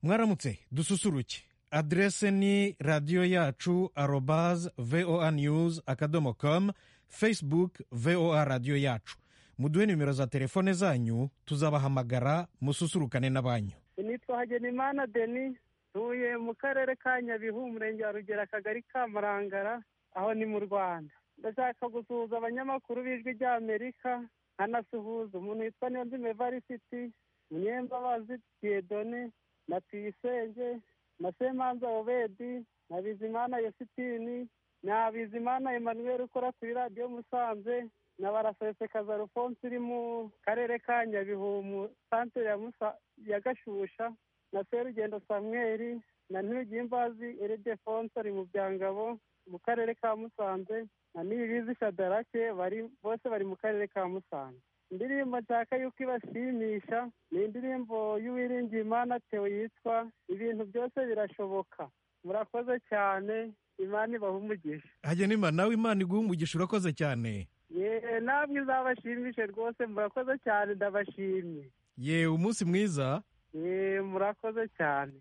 mwaramutse dususuruke aderese ni radiyo yacu arobaze voa niyuzi akadomo komu fesibuke voa radiyo yacu muduhe nimero za telefone zanyu tuzabahamagara mususurukane n'abanyu nitwa hagenimana deni ntuye mu karere ka nyabihu umurenge wa rugera akagari ka marangara aho ni mu rwanda ndashaka gusuhuza abanyamakuru b'ijwi ry'amerika nkanasuhuza umuntu witwa niyonzime varisiti munyembabazi diyedone na tuyisenge na semanza obedi na bizimana yositini na bizimana emanuweli ukora kuri radiyo musanze na barasesekaza rufonse iri mu karere ka nyabihu mu santere ya Musa- ya gashusha na serugendo samweri na ntugimbazi eridefonse ari mu byangabo mu karere ka musanze na nibizi shadarake bari bose bari mu karere ka musanze indirimbo nshaka yuko ibashimisha ni indirimbo y'uwiringiye imana tewe yitwa ibintu byose birashoboka murakoze cyane imana ibaha umugisha hagenimana nawe imana iguha umugisha urakoze cyane yewe namwe izabashimishe rwose murakoze cyane ndabashimye yewe umunsi mwiza yewe murakoze cyane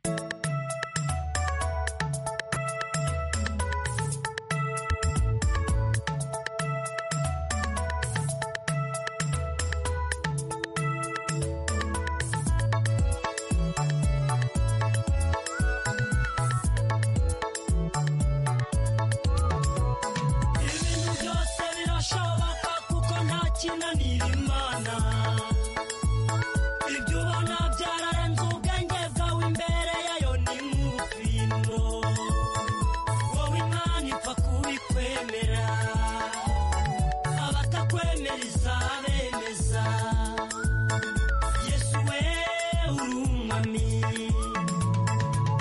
ibintu byose birashoboka kuko nta kinanira imana ibyo ubona byararenze ubwenge bwawe imbere yayo ni nk'ubufindo wowe imana ipfa kubikwemera abatakwemera izabemeza yesu we urumwami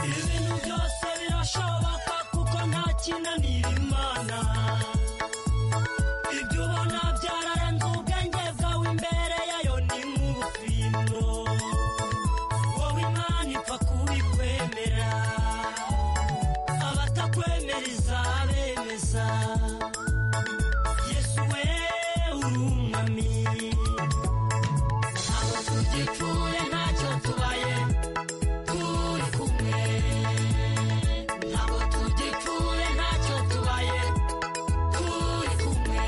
ibintu byose birashoboka kuko nta kinanira imana ibyo ubona byararenze ubwenge bwawe imbere yayo ni nk'ubufindo wowe imana ipfa kubikwemera abatakwemera izabemeza yesu we urumwami ntabwo tugipfuye ntacyo tubaye turi kumwe ntabwo tugipfuye ntacyo tubaye turi kumwe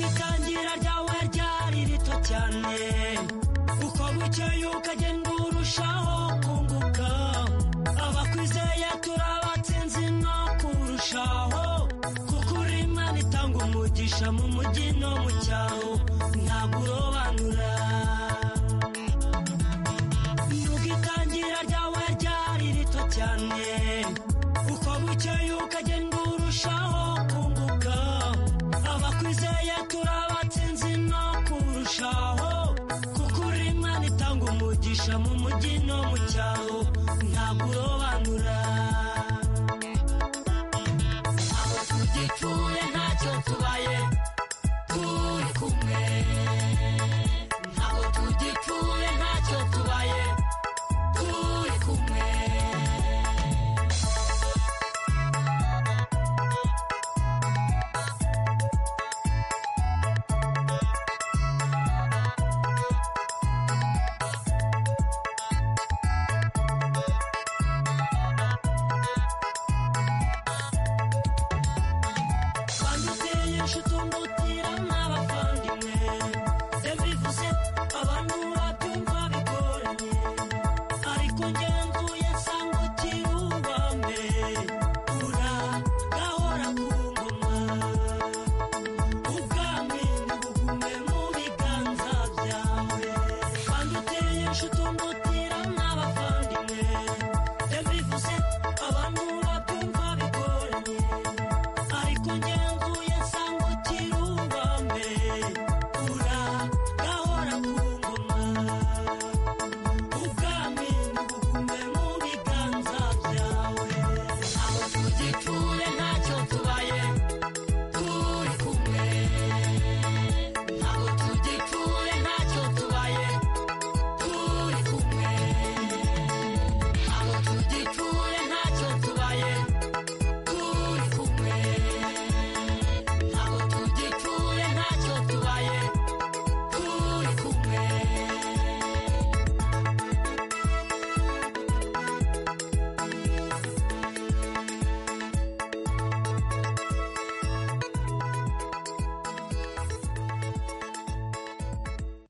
itangira ryawe ryari rito cyane uko bukeye ukagenda urushaho kunguka abakwizeye turabatsinzi no kurushaho kuko uri imana itanga umugisha mu mujyi no mu cyaro ntabwo urobanura nuko itangira ryawe ryari rito cyane uko bukeye ukagenda urushaho kunguka abakwizeye turabatsinzi no kurushaho kuko uri imana itanga umugisha mu mujyi no mu cyaro ntabwo urobanura abo tugipfuye ntacyo tubaye turi kumwe ntabwo tugipfuye ntacyo tubaye turi kumwe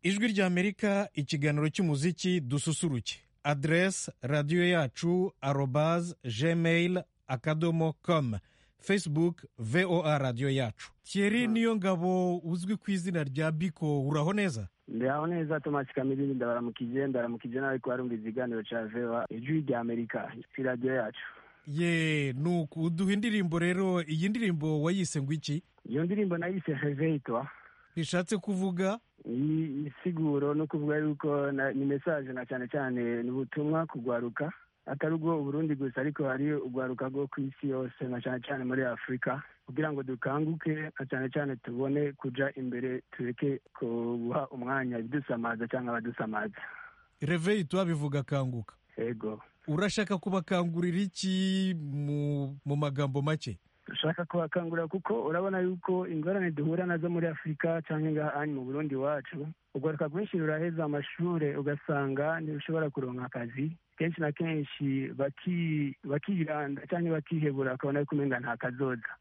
ijwi ry'amerika ikiganiro cy'umuziki dususuruke aderesi radiyo yacu arobaze gmail akadomo komu facebook voa radiyo yacu thierry niyo ngabo uzwi ku izina rya biko uraho neza ndaho neza tomasi kamilini ndabaramukije ndabaramukije nawe ko warumva ikiganiro cya vewa ijwi rya amerika kuri radiyo yacu ye nuku uduha indirimbo rero iyi ndirimbo wayise ngo iki iyo ndirimbo nayise heveyitwa bishatse kuvuga ni isiguro no kuvuga yuko na- ni mesaje na cyane cyane ni ubutumwa kugwaruka atari ubwo uburundi gusa ariko hari ugwaruka rwo ku isi yose na cyane cyane muri afurika kugira ngo dukanguke na cyane cyane tubone kuja imbere tureke kubuha umwanya ibidusamaza cyangwa abadusamaza reveyi tubabivuga kanguka ego urashaka kubakangurira iki mu, mu magambo make dushaka kubakangurira kuko urabona yuko ingorane duhura nazo muri afurika cyangwa ngaha hano mu burundi iwacu ugaruka rwinshi ruraheza amashuri ugasanga ntirushobora kuronka akazi kenshi na kenshi baki- bakiranda cyangwa bakihebura ukabona yuko umenga nta kazoza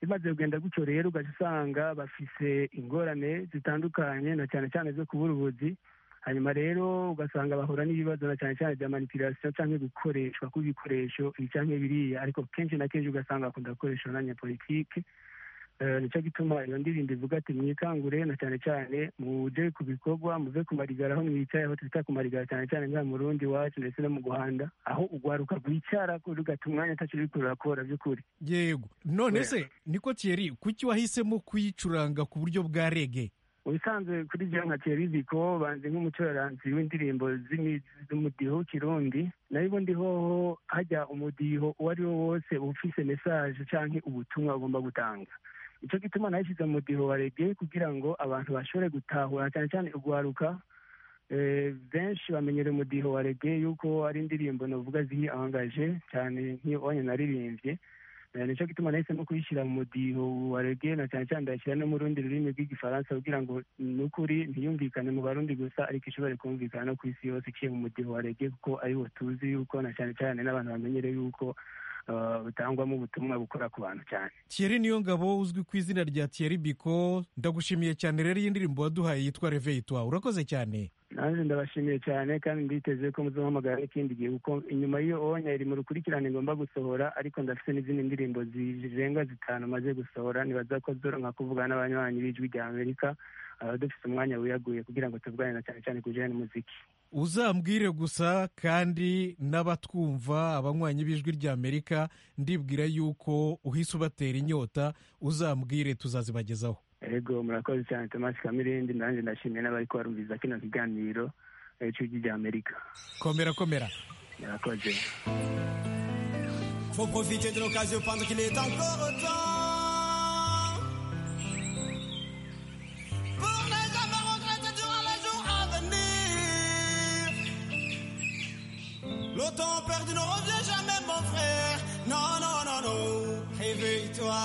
bimaze kugenda gutyo rero ugaca usanga bafise ingorane zitandukanye na cyane cyane zo kubura ubuzi hanyuma rero ugasanga bahura n'ibibazo na cyane cyane bya manipulation cyangwa gukoreshwa kw'ibikoresho ibi cyangwa biriya ariko kenshi na kenshi ugasanga bakunda gukoresha umwanya politike Eh, nicyo gituma iyo ndirimbo ivuga ati mwikangure na cyane cyane muje ku bikorwa muve ku marigara aho mwicaye aho twita ku marigara cyane cyane ngaha mu rundi iwacu ndetse no mu guhanda aho ugwaruka rwicara rugata umwanya ataco bikurura kubora by'ukuri yego none Oya. se niko thierry kuki wahisemo kuyicuranga ku buryo bwa rege ubusanzwe kuri byo nka teriziko banze nk'umucuranzi w'indirimbo z'imi- z'umudiho w'ikirundi nayo ubundi hoho hajya umudiho uwo ari wo wose uba ufise mesaje canke ubutumwa ugomba gutanga ico gituma nayishyize mu mudiho wa rege kugira ngo abantu bashobore gutahura cyane cyane ugwaruka eh, benshi bamenyera umudiho wa rege yuko ari indirimbo novuga ziri angaje cyane nk'iyo onye naririmbye Eh, nico gituma nahisemo kuyishyira mu mudiho wa rege na cyane cyane ndayashyira no mu rundi rurimi rw'igifaransa kugira ngo ni ukuri ntiyumvikane mu barundi gusa ariko ishobore kumvikana no ku isi yose iciye mu mudiho wa rege kuko ari wo tuzi yuko na cyane cyane n'abantu bamenyere yuko eh, butangwamo ubutumwa bukora ku bantu cyane thierry niyo ngabo uzwi ku izina rya thierry biko ndagushimiye cyane rero iyi ndirimbo waduhaye yitwa reveyi twa urakoze cyane nanjye ndabashimiye cyane kandi nditeze ko muzahamagara ikindi gihe kuko inyuma y'iyo onya iri mu rukurikirane ngomba gusohora ariko ndafite n'izindi ndirimbo zirenga zitanu maze gusohora nibaza ko zoronka kuvuga n'abanywanyi b'ijwi rya amerika aba dufite umwanya wiyaguye kugira ngo tuvugane na cyane cyane ku bijanye n'umuziki uzambwire gusa kandi n'abatwumva abanywanyi b'ijwi ry'amerika ndibwira yuko uhise ubatera inyota uzambwire tuzazibagezaho ego murakoze cyane tomasi kamirindi nanjye ndashimiye n'abariko barumviriza kino kiganiro eh, c'ijwi rya amerika komera komera murakoze Faut profiter de l'occasion pendant qu'il est encore temps. Pour les hommes retraités durant les jours à venir. Le temps perdu ne revient jamais, mon frère. Non, non, non, non. Réveille-toi.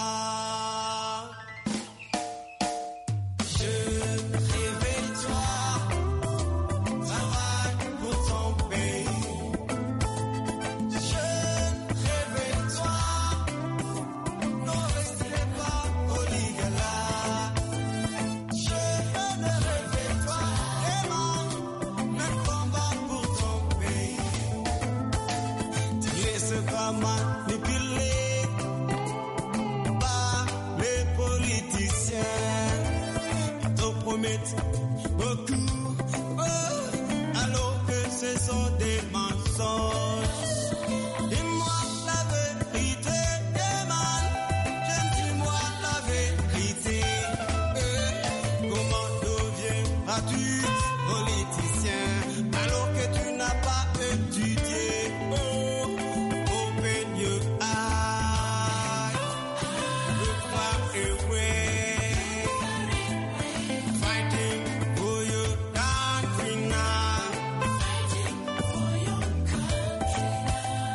Je réveille-toi. Travaille pour ton pays. Jeune, réveille-toi, ne restez pas au lit Jeune, réveille-toi, aimant, ne combat pour ton pays. Laisse-toi manipuler par les politiciens qui te promettent beaucoup, oh, alors que ce sont des mensonges. Dis-moi la vérité, Eman. J'aime, dis-moi la vérité. Eh, Comment deviendras-tu politicien alors que tu n'as pas étudié? Oh, open your eyes. Look far away. Fighting for your country now.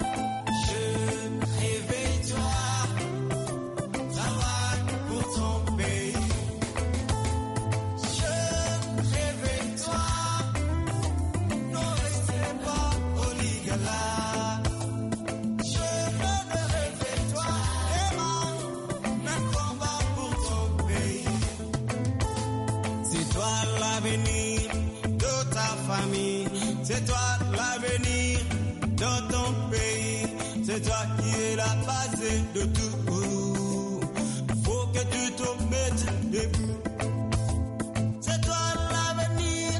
Jeune, réveille-toi, travaille pour ton pays. Jeune, réveille-toi, ne restez pas au lit Jeune, réveille-toi, aimant, même combat pour ton pays. C'est toi l'avenir. C'est toi qui es la base de tout. Faut que tu te mettes debout. C'est toi l'avenir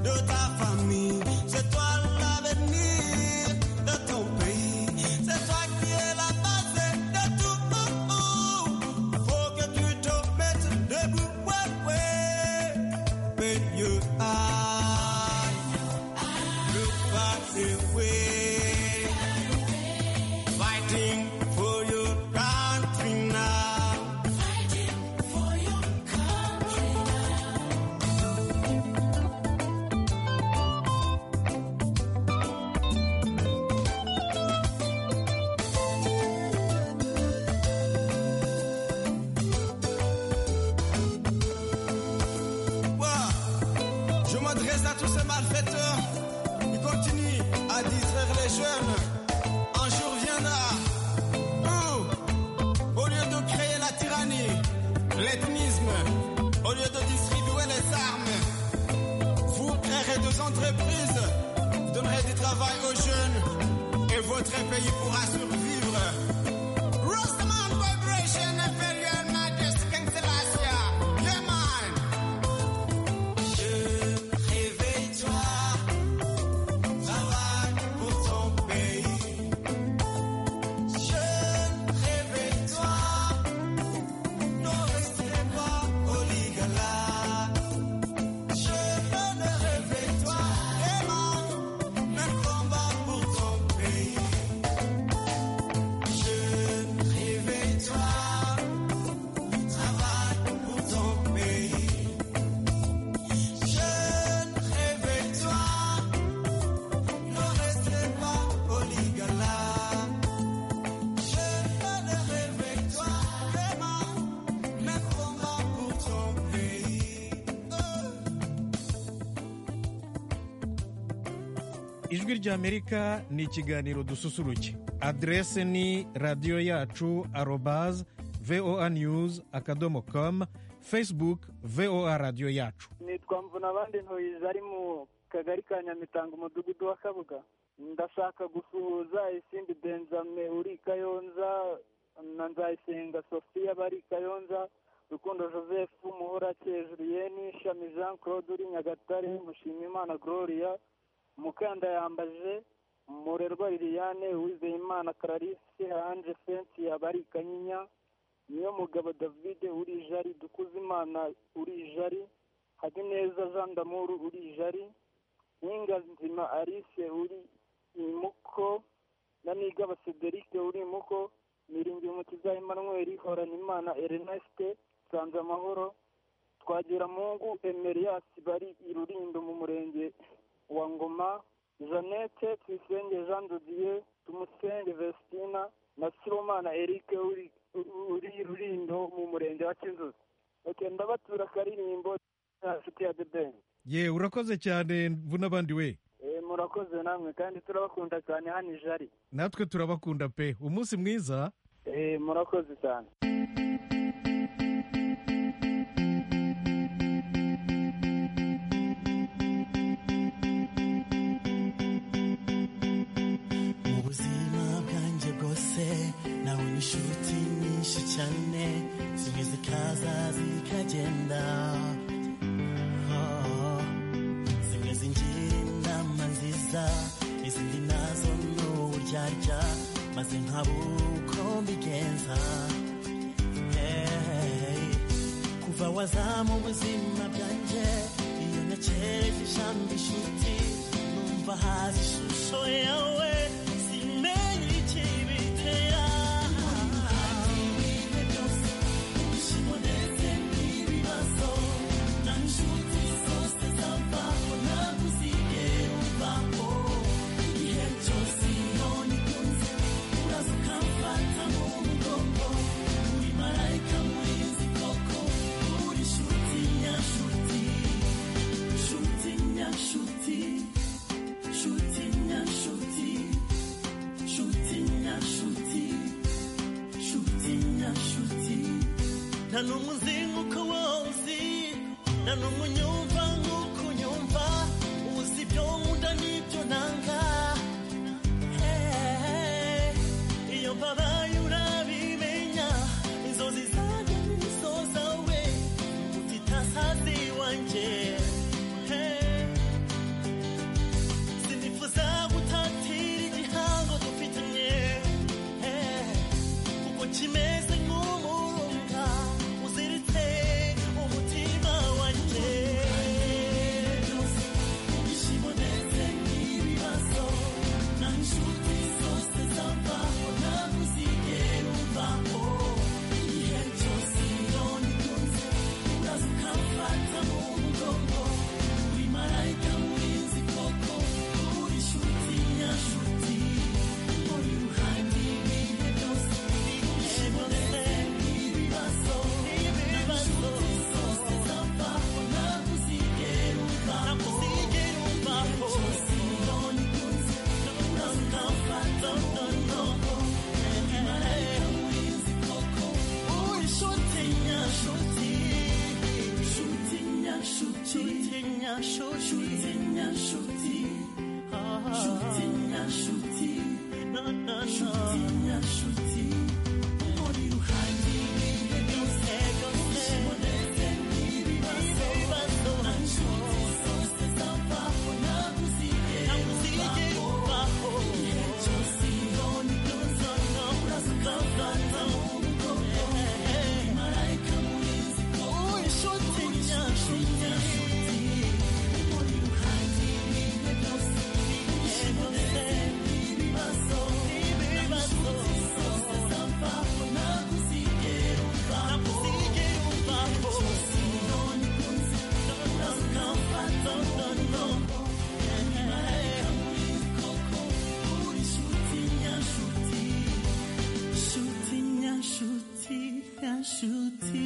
de ta famille. C'est toi l'avenir de ton pays. C'est toi qui es la base de tout. Faut que tu te mettes debout. Ouais, ouais. Peigne aïe. Look back away fighting for your country now. Ouah. Je m'adresse à tous ces malfaiteurs qui continuent à distraire les jeunes. Un jour viendra où, au lieu de créer la tyrannie, l'ethnisme, au lieu de distribuer les armes, vous créerez des entreprises, vous donnerez du travail aux jeunes et votre pays pourra survivre. Rosamond Corporation, Imperial Majesty King Selassie, yeah man. Réveille-toi, travaille pour ton pays. Jeune, réveille-toi, ne restez pas au ligala. Jeune, réveille-toi, aimant, ne combat pour ton pays. Jeune, réveille-toi, travaille pour ton pays. Jeune, réveille-toi, ne restez pas au ligala. Jeune, réveille-toi, vraiment, mais combat pour ton pays. ijwi ry'amerika ni ikiganiro dususuruke aderese ni radiyo yacu arobaze voa news akadomo com facebook voa radiyo yacu nitwa mvuna abandi ntoyizi ari mu kagari ka nyamitanga umudugudu wa kabuga ndashaka gusuhuza isindi benzame uri kayonza na nzayisenga sofiya bari kayonza rukundo joseph muhora juliyeni shami jean claude uri nyagatare mushimimana gloria mukanda yambaje murerwa liliane uwizeyimana clarisse ange fensiya bari kanyinya niyo mugabo david uri jari dukuzimana uri jari habineza jean d'amour uri jari Ninga nzima alice uri imuko na nigaba cederic uri imuko miringi umukiza emmanuel horanimana erneste sanze amahoro twagiramungu emerias bari irurindo mu murenge wa ngoma jeannette tuyisenge jean dodier tumusenge vestina na siromana eric uri uri rurindo mu murenge wa kinzuzi okay, ndabatura akaririmbo afite ya the ben ye urakoze cyane mvu n'abandi we Eh, murakoze namwe kandi turabakunda cyane hano ijari natwe turabakunda pe umunsi mwiza Eh, murakoze cyane mu buzima bwanjye bwose nabonye inshuti nyinshi cyane zimwe zikaza zikagenda Oh, zimwe zingira inama nziza izindi nazo ni uburyarya maze nkaba uko mbigenza Hey, kuva waza mu buzima bwanjye iyo nakereje ijambo inshuti numva haza ishusho yawe simenye ikibitera nta n'umwe uzi nk'uko wowe uzi nta n'umwe unyumva nk'uko unyumva uzi ibyo nkunda n'ibyo nanga Hey, hey, hey. nshuti na nshuti nshuti na nshuti na na nshuti na nshuti muri ruhande ibihe byose byose muneze n'ibibazo bibazo nshuti zose zavaho ntaguzige ntaguzige uvaho ibihe byose ibona ibyo uzana uraza ukavana mu bwoko marayika murinzi ko nshuti na nshuti na nshuti muri ruhande ibihe byose ibihe byose ibibazo ibibazo zose zavaho ntaguzigera uvaho ntaguzigera uvaho cyose none kunze uraza ukamfata no no marayika murinzi koko uri nshuti na nshuti nshuti nyashuti nyashuti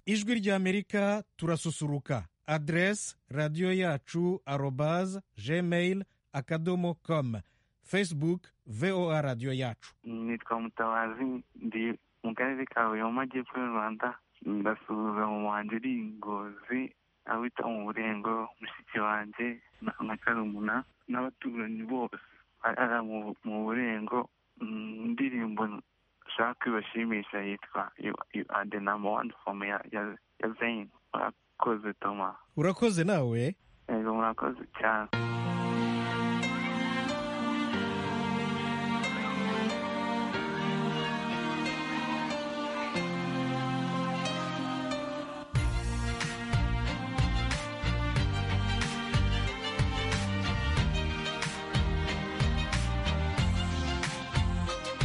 ijwi ry'amerika turasusuruka aderesi radiyo yacu arobaze gmail akadomo komu facebook voa radiyo yacu nitwa mutabazi ndi mu karere ka huye mu majyepfo y'u rwanda ndasuhuza mu muhanzi uri i ngozi awita umurengo mushiki wanjye na na karumuna n'abaturanyi bose ari mu mu burengo mm, indirimbo nshaka kwibashimisha yitwa You- You are the number one for me ya- ya ya zayini murakoze toma urakoze nawe yego murakoze cyane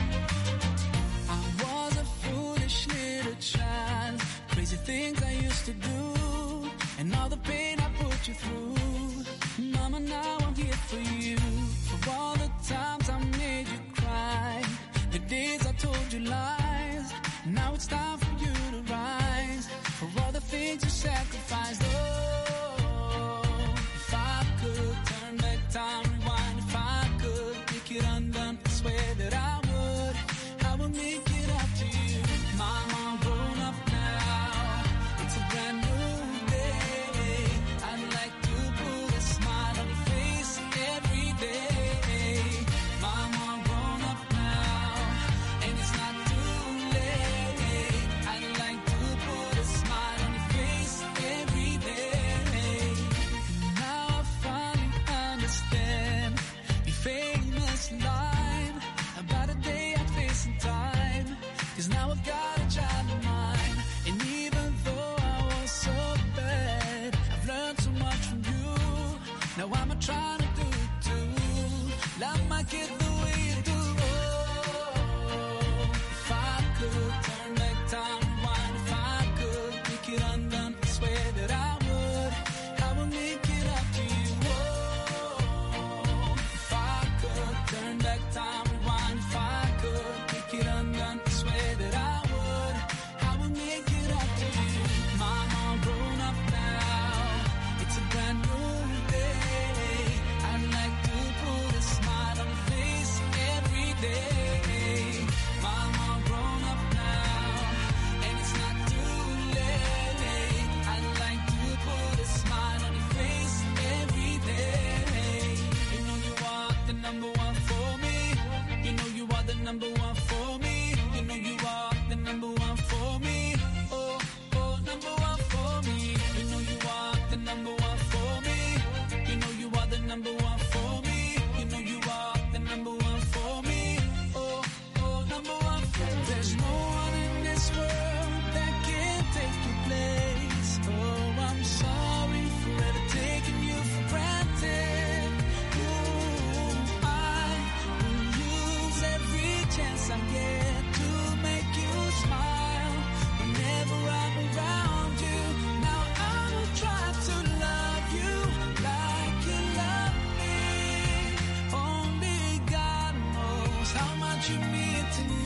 I was a foolish little child, crazy things I used to do, and all the pain I put you through. Mama, now I'm here for you. For all the times I made you cry, the days I told you lies. Now it's time for you to rise. For all the things you sacrificed, oh, if I could turn back time, rewind, if I could make it undone, I swear that I would. I will make it up to you. Mama, grown up now. It's a brand new day. I'd like to put a smile on your face every day. Mama, grown up now. And it's not too late. I'd like to put a smile on your face every day. Now I finally understand your famous line about a day I face in time. Cause now I've got a child of mine. And even though I was so bad, I've learned so much from you. Now I'm a trying to do it too. Love my kid the way you do. Oh, if I could turn back time, rewind, if I could make it undone, I swear that I would. I will make it up to you. Oh, if I could turn back time, rewind, if I could make it undone, I swear that I would. I will make it up to you. Mama, grown up now. It's a brand new day. I'd like to put a smile on your face every day. Mama, grown up now. And it's not too late. I'd like to put a smile on your face every day. You know you are the number one for me. You know you are the number one for me. You know you are the number one for me. Oh, oh, number one for me. You know you are the number one for me. You know you are the number one for me. You know you are the number one for me. Oh, oh, number one for me. There's no one in this world that can take your place. Oh, I'm sorry for ever taking you for granted. Ooh, I will use every chance I get to make you smile. Whenever I'm around you, now I will try to love you like you love me. Only God knows how much you mean to me.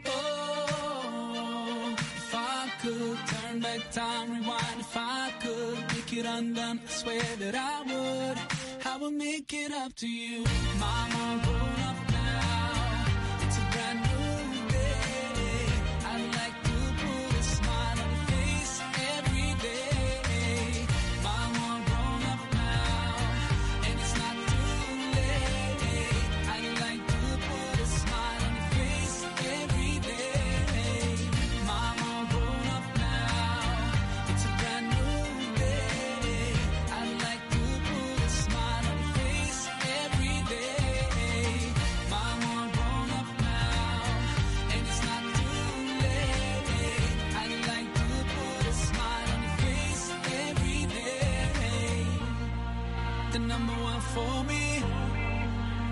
Oh, if I could turn back time, rewind, if I could make it undone, I swear that I would. I would make it up to you. Mama, grown up now. It's a brand new day. I'd like to put a smile on your face every day.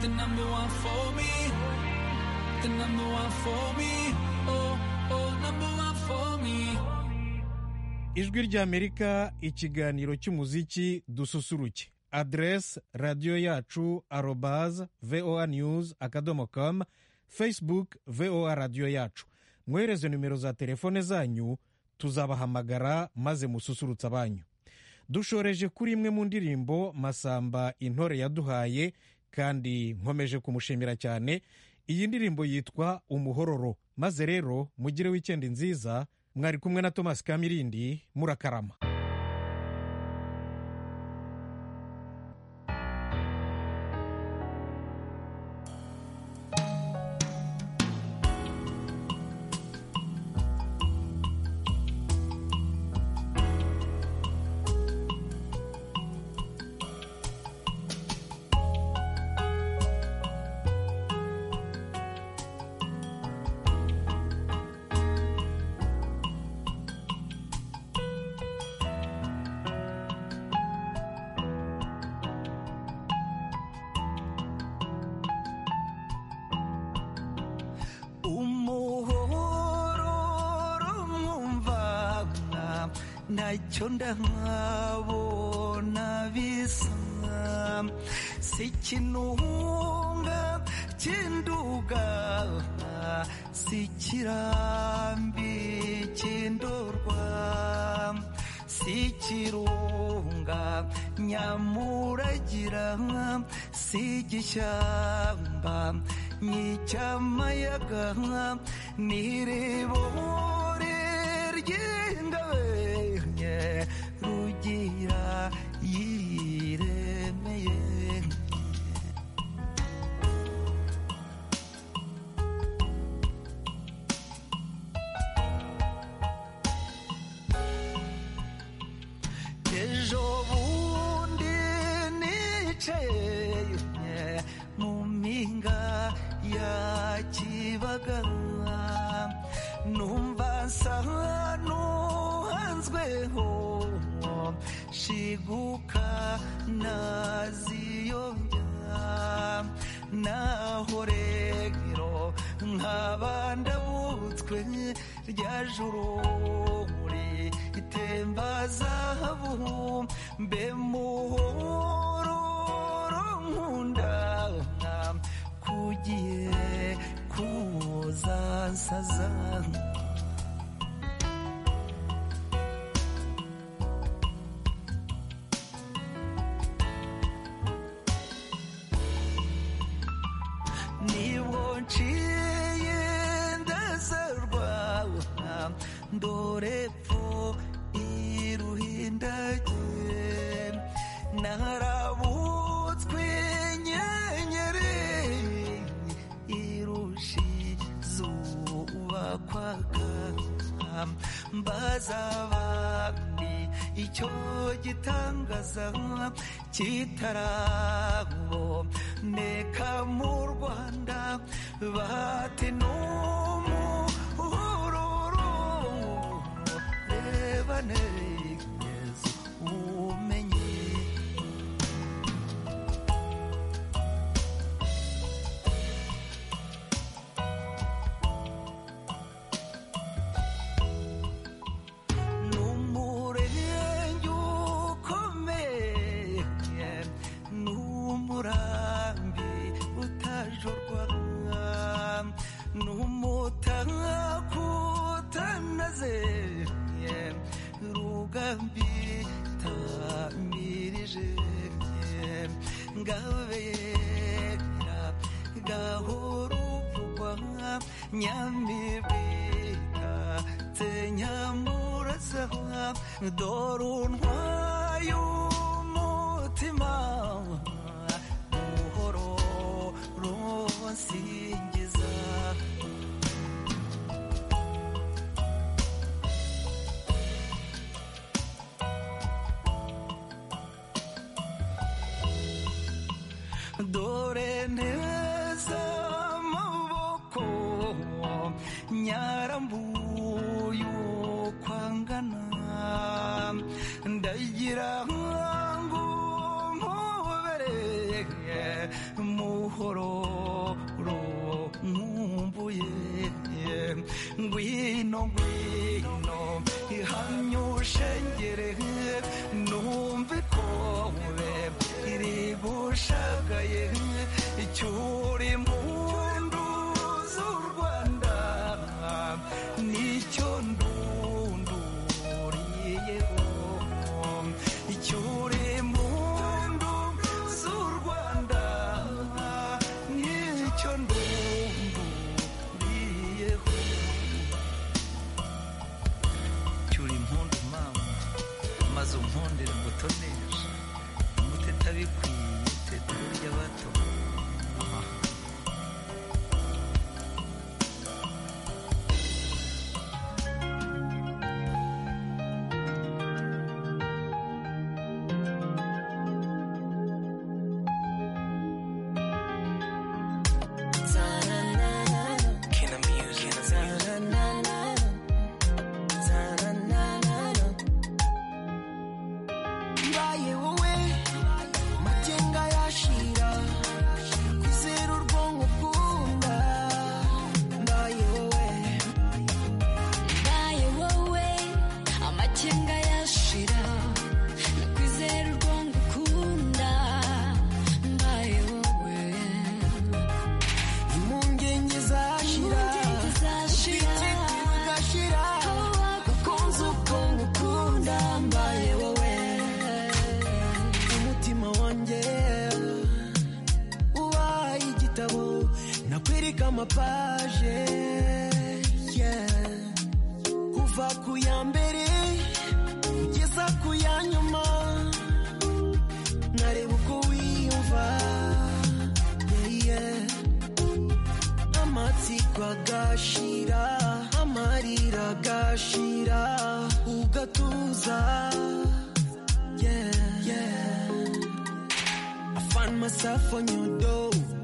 the number one for me, the number one for me, oh, oh, number one for me. ijwi ry'amerika ikiganiro cy'umuziki dususuruke aderesi radiyo yacu arobaza voa news akadomo com facebook voa radiyo yacu mwohereze nimero za telefone zanyu tuzabahamagara maze mususurutse abanyu dushoreje kuri imwe mu ndirimbo masamba intore yaduhaye kandi nkomeje kumushimira cyane iyi ndirimbo yitwa umuhororo maze rero mugire wikendi nziza mwari kumwe na tomasi kamirindi murakarama umuhororo mwumvana ntacyo ndamwabona bisa sikinunga kinduga sikirambi kindorwa sikirunga nyamuragira sigishyamba nyicyamayaga n'irebore ry'ingabenye rugira yiremeye ejo bundi nicaye mu mpinga ya kibagara numva nsa n'uhanzweho shiguka naziyobya naho rero nkaba ndabutswe rya juru muri itemba zahabu mbe muhororo nkunda kugiye kuza nsaza nibwo nciye ndazarwa dore pfo iruhindage narabutswe inyenyeri irushi zuba kwaga mbaza abandi icyo gitangaza kitarabo neka mu rwanda bate n'umuhururu reba neza umenye n'umurenge ukomeye n'umurambi utajorwa n'umutako utanazeye rugambi tamirije ngabera gahoro uvugwa nyamibika tenyamurasaba dore untwaye umutima buhoro runsingiza dore neza amaboko nyarambuyu kwangana ndagira ngo mpobere muhoro icyo ndunguriyeho cyura impundu mama maze umpondere ngo tonesha umuteta bikwiye teta burya bato mbaye wowe amagenga yashira kwizera urwonko ukunda mbaye wowe mbaye wowe amakenga yashira nakwizera urwongo ukunda mbaye wowe impungenge zashira impungenge zashira. ubwititi bugashira abakunze ukuntu ukunda mbaye wowe umutima wanjye ubaye igitabo nakwereka amapaje yeah. kuva ku ya mbere kugeza ku ya nyuma nareba uko wiyumva yeah, yeah. amatsiko agashira amarira agashira ugatuza yeah, yeah. I find myself on your door.